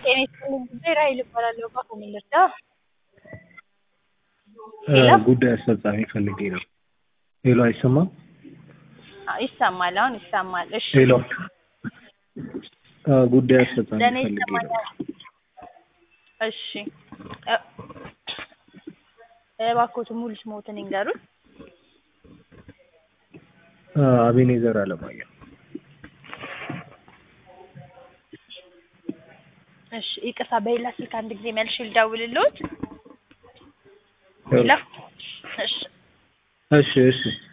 ጤና ይስጥልኝ ጉዳይ ራሔል እባላለሁ። እባክዎ ምን ልርዳ? እ ሄሎ ጉዳይ አስፈጻሚ ፈልጌ ነው። ሄሎ አይሰማም? አዎ ይሰማል፣ አሁን ይሰማል። እሺ ሄሎ እ ጉዳይ አስፈጻሚ ለእኔ ፈልጌ ነው። ይሰማኛል። እሺ እ እባክዎትን ሙሉ ስምዎትን ይንገሩን? እ አቤኔዘር አለማየሁ። እሺ ይቅርታ በሌላ ስልክ አንድ ጊዜ መልሼ ልደውልልዎት? ሄሎ እሺ እሺ እሺ